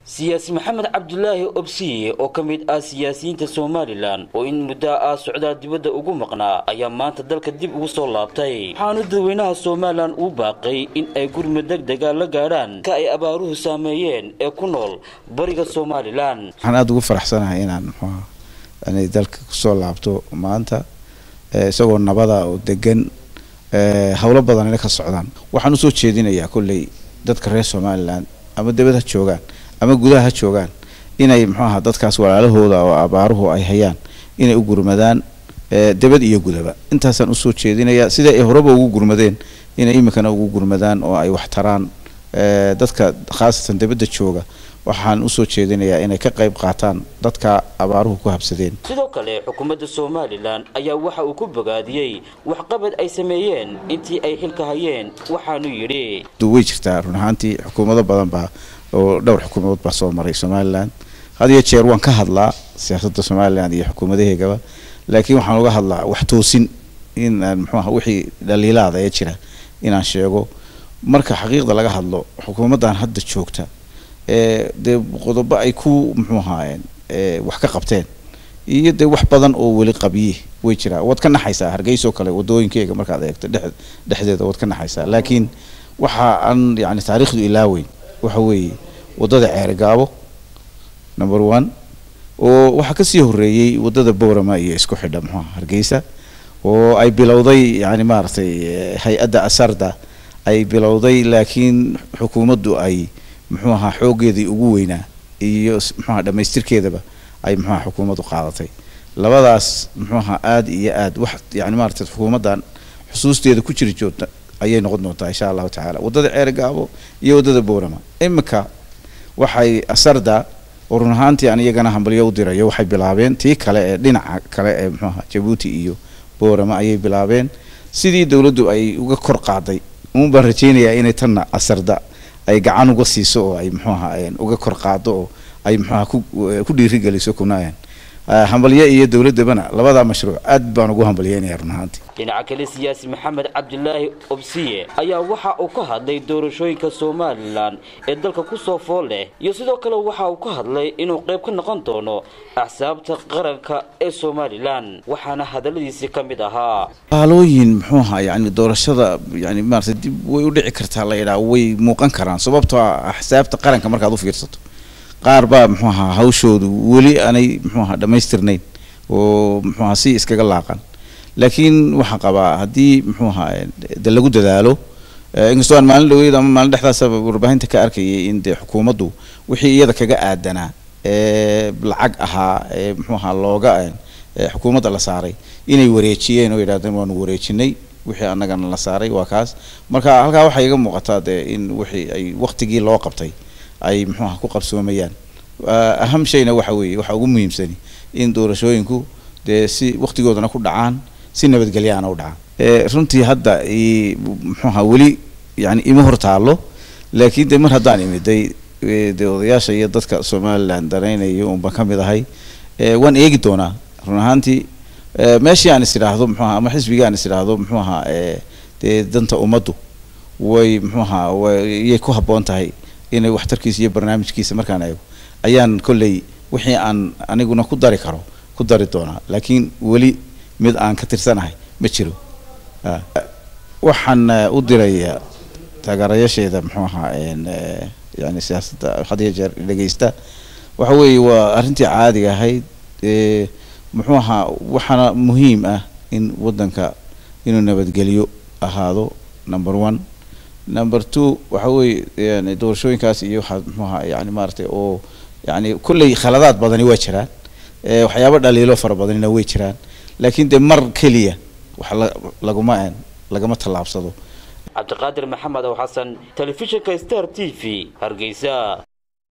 siyaasi maxamed cabdulaahi obsiye oo ka mid ah siyaasiyiinta somalilan oo in muddo ah socdaal dibadda ugu maqnaa ayaa maanta dalka dib ugu soo laabtay waxaanu dadweynaha somalilan uu baaqay in ay gurmud deg dega la gaadhaan ka ay abaaruhu saameeyeen ee ku nool bariga somalilan waxaan aada ugu faraxsanahay inaan muxuuha inay dalka kusoo laabto maanta isagoo nabada oo degan howlo badanina ka socdaan waxaan usoo jeedinayaa kolley dadka reer somalilan ama debad ha joogaan ama gudaha ha joogaan inay muxuu aha dadkaas walaalahooda oo abaaruhu ay hayaan inay u gurmadaan debad iyo gudaba intaasaan usoo jeedinayaa sida ay horeba ugu gurmadeen inay iminkana ugu gurmadaan oo ay wax taraan dadka khaasatan debadda jooga waxaan usoo jeedinayaa inay ka qayb qaataan dadka abaaruhu ku habsadeen sidoo kale xukuumadda somalilan ayaa waxa uu ku bogaadiyey waxqabad ay sameeyeen intii ay xilka hayeen waxaanu yidhi way jirtaa run ahaantii xukuumado badan baa oo dhowr xukuumadood baa soo maray somalilan had iyo jeer waan ka hadlaa siyaasadda somalilan iyo xukuumadaheegaba laakiin waxaan uga hadlaa wax toosin in aan muxuuaha wixii dhaliilaada ee jira inaan sheego marka xaqiiqda laga hadlo xukuumaddan hadda joogta ee dee qodobo ay ku muxuu ahaayeen wax ka qabteen iyo dee wax badan oo weli qabye way jiraa waad ka naxaysaa hargeysoo kale wadooyinkeega markaad eegto dhex dhexdeeda waad ka naxaysaa laakiin waxa aan yani taariikhdu ilaaweyn waxa weeye waddada ceerigaabo number one oo waxaa kasii horeeyey waddada boorama iyo isku xidha muxuuha hargeysa oo ay bilowday yani maaragtay hay-adda asarda ay bilowday laakiin xukuumaddu ay muxuu ahaa xooggeedii ugu weynaa iyo muxuaha dhamaystirkeedaba ay muxuaha xukuumaddu qaadatay labadaas muxuu ahaa aada iyo aad wax yani maaragtay xukuumaddan xusuusteeda ku jiri joogta ayay noqon doontaa insha allahu tacaala waddada ceerigaabo iyo waddada boorama iminka waxay asarda oo run ahaantii aan iyagana hambalyo u dirayo waxay bilaabeen tii kale ee dhinaca kale ee muxuu ahaa jabuuti iyo boorama ayay bilaabeen sidii dowladdu ay uga kor qaaday uun baan rajaynayaa inay tanna asarda ay gacan uga siiso oo ay muxuu ahaa uga kor qaado oo ay muxuaha ku dhiirigeliso kunaayan hambalye iyo dowladdabana labadaa mashruuc aad baan ugu hambalyeynaya run ahaantii dhinaca kale siyaasi maxamed cabdilaahi obsiye ayaa waxa uu ka hadlay doorashooyinka somalilan ee dalka kusoo fool leh iyo sidoo kale waxa uu ka hadlay inuu qayb ka noqon doono axsaabta qaranka ee somalilan waxaana hadaladiisii ka mid ahaa haalooyin muxuu ahaa yani doorashada yani maarata dib way u dhici kartaa la yidhaha way muuqan karaan sababtoo ah axsaabta qaranka markaad u fiirsato qaar baa muxuu ahaa hawshoodu weli aanay muxuu ahaa dhammaystirnayn oo muxuu ahaa si iskaga laaqan laakiin waxaan qabaa haddii muxuu ahaa de lagu dadaalo inkastoo aan maalin dhaweyd ama maalin dhexdaasaba warbaahinta ka arkayay in dee xukuumaddu wixii iyada kaga aadanaa ee lacag ahaa ee muxuu ahaa looga xukuumadda la saaray inay wareejiyeen oo yidhahdeen waanu wareejinay wixii annagana la saaray waa kaas marka halkaa waxay iga muuqataa dee in wixii ay waktigii loo qabtay ay muxuu aha ku qabsoomayaan aham shayna waxa weeye waxa ugu muhiimsani in doorashooyinku dee si waktigoodana ku dhacaan si nabadgelyaana u dhacaan runtii hadda muxuuha weli yani ima hor taallo laakiin de mar haddaan imiday dee odayaasha iyo dadka somalilan danaynaya unbaan ka mid ahay waan eegi doonaa run ahaantii meeshii aan is idhaahdo muxuaha ama xisbigii aan is idhaahdo muxuu ahaa dee danta ummaddu way muxuu ahaa wayay ku habboon tahay inay waxtarkiisa iyo barnaamijkiisa markaan eego ayaan kolley wixii aan aniguna ku dari karo ku dari doonaa laakiin weli mid aan ka tirsanahay ma jiro waxaan u diraya taageerayaasheeda muxuu ahaa yani siyaasadda had iyo jeer dhegeysta waxa weeye waa arrintii caadiga ahayd muxuu ahaa waxaana muhiim ah in waddanka inuu nabadgelyo ahaado number one number two waxa weeye yani doorashooyinkaas iyo waxaa muxuu ahaa yani maaragtay oo yani kolley khaladaad badani waa jiraan waxyaabo dhaliilo fara badanina way jiraan laakiin dee mar keliya wax la laguma lagama tallaabsado cabdiqaadir maxamed ow xasan telefishinka star t v hargeysa